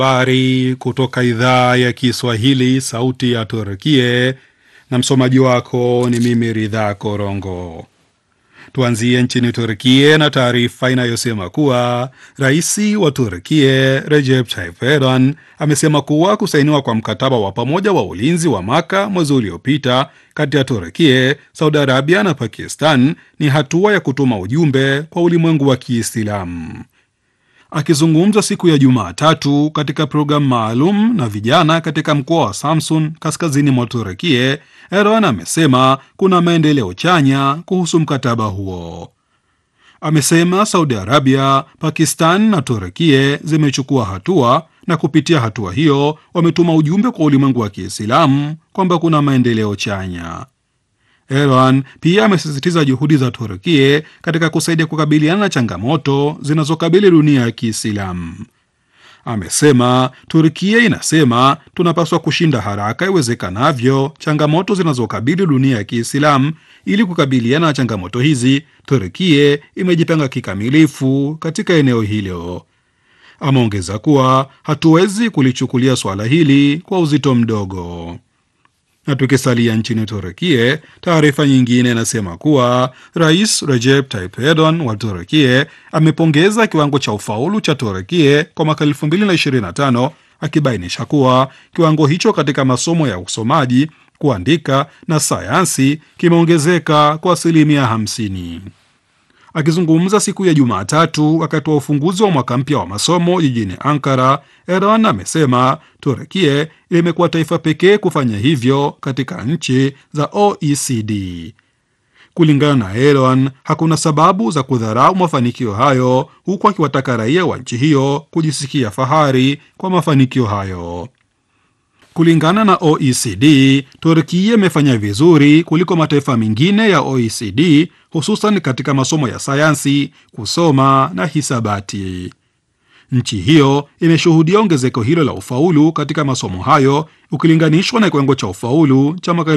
Habari kutoka idhaa ya Kiswahili, sauti ya Turkie, na msomaji wako ni mimi Ridha Korongo. Tuanzie nchini Turkie na taarifa inayosema kuwa rais wa Turkie Recep Tayyip Erdogan amesema kuwa kusainiwa kwa mkataba wa pamoja wa ulinzi wa Maka mwezi uliopita kati ya Turkie, Saudi Arabia na Pakistan ni hatua ya kutuma ujumbe kwa ulimwengu wa Kiislamu. Akizungumza siku ya Jumatatu katika programu maalum na vijana katika mkoa wa Samsun kaskazini mwa Turekie, Erdogan amesema kuna maendeleo chanya kuhusu mkataba huo. Amesema Saudi Arabia, Pakistan na Turekie zimechukua hatua na kupitia hatua hiyo wametuma ujumbe kwa ulimwengu wa Kiislamu kwamba kuna maendeleo chanya. Erdogan pia amesisitiza juhudi za Turkie katika kusaidia kukabiliana na changamoto zinazokabili dunia ya Kiislamu. Amesema Turkie inasema tunapaswa kushinda haraka iwezekanavyo changamoto zinazokabili dunia ya Kiislamu. Ili kukabiliana na changamoto hizi, Turkie imejipanga kikamilifu katika eneo hilo. Ameongeza kuwa hatuwezi kulichukulia suala hili kwa uzito mdogo na tukisalia nchini Turekie, taarifa nyingine inasema kuwa rais Recep Tayyip Erdogan wa Turekie amepongeza kiwango cha ufaulu cha Turekie kwa mwaka 2025 akibainisha kuwa kiwango hicho katika masomo ya usomaji, kuandika na sayansi kimeongezeka kwa asilimia 50. Akizungumza siku ya Jumatatu wakati wa ufunguzi wa mwaka mpya wa masomo jijini Ankara, Erdogan amesema Turekie limekuwa taifa pekee kufanya hivyo katika nchi za OECD. Kulingana na Erdogan, hakuna sababu za kudharau mafanikio hayo, huku akiwataka raia wa nchi hiyo kujisikia fahari kwa mafanikio hayo. Kulingana na OECD, Turkia imefanya vizuri kuliko mataifa mengine ya OECD hususan katika masomo ya sayansi, kusoma na hisabati. Nchi hiyo imeshuhudia ongezeko hilo la ufaulu katika masomo hayo ukilinganishwa na kiwango cha ufaulu cha mwaka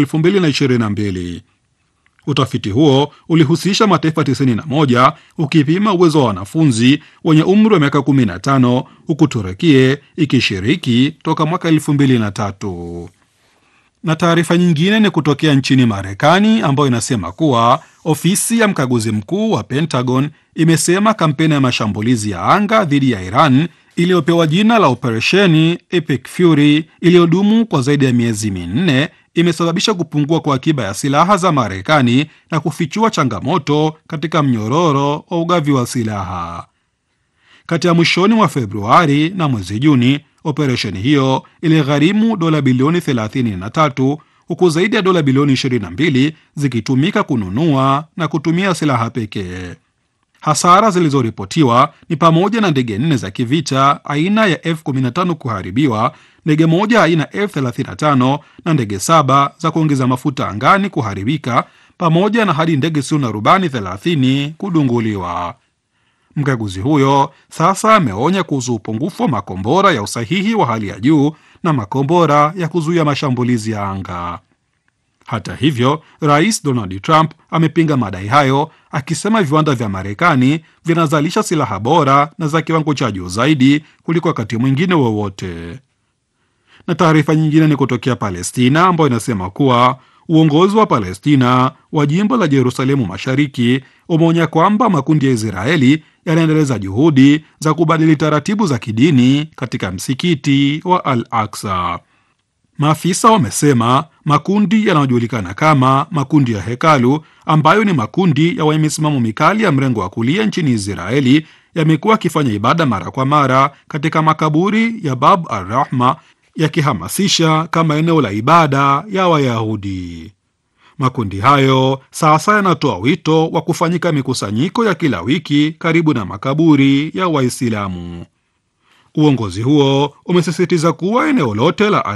2022. Utafiti huo ulihusisha mataifa 91 ukipima uwezo wa wanafunzi wenye umri wa miaka 15 huku Turekie ikishiriki toka mwaka 2003. Na taarifa nyingine ni kutokea nchini Marekani ambayo inasema kuwa ofisi ya mkaguzi mkuu wa Pentagon imesema kampeni ya mashambulizi ya anga dhidi ya Iran iliyopewa jina la operesheni Epic Fury iliyodumu kwa zaidi ya miezi minne imesababisha kupungua kwa akiba ya silaha za Marekani na kufichua changamoto katika mnyororo wa ugavi wa silaha. Kati ya mwishoni mwa Februari na mwezi Juni, operesheni hiyo iligharimu dola bilioni 33 huku zaidi ya dola bilioni 22 zikitumika kununua na kutumia silaha pekee. Hasara zilizoripotiwa ni pamoja na ndege nne za kivita aina ya F15 kuharibiwa, ndege moja aina F35 na ndege saba za kuongeza mafuta angani kuharibika, pamoja na hadi ndege zisizo na rubani 30 kudunguliwa. Mkaguzi huyo sasa ameonya kuhusu upungufu wa makombora ya usahihi wa hali ya juu na makombora ya kuzuia mashambulizi ya anga. Hata hivyo, Rais Donald Trump amepinga madai hayo akisema viwanda vya Marekani vinazalisha silaha bora na za kiwango cha juu zaidi kuliko wakati mwingine wowote. Na taarifa nyingine ni kutokea Palestina ambayo inasema kuwa uongozi wa Palestina wa jimbo la Yerusalemu Mashariki umeonya kwamba makundi ya Israeli yanaendeleza juhudi za kubadili taratibu za kidini katika msikiti wa Al Aksa. Maafisa wamesema makundi yanayojulikana kama makundi ya hekalu, ambayo ni makundi ya wenye misimamo mikali ya mrengo wa kulia nchini Israeli, yamekuwa yakifanya ibada mara kwa mara katika makaburi ya Bab al Rahma, yakihamasisha kama eneo la ibada ya Wayahudi. Makundi hayo sasa yanatoa wito wa kufanyika mikusanyiko ya kila wiki karibu na makaburi ya Waislamu. Uongozi huo umesisitiza kuwa eneo lote la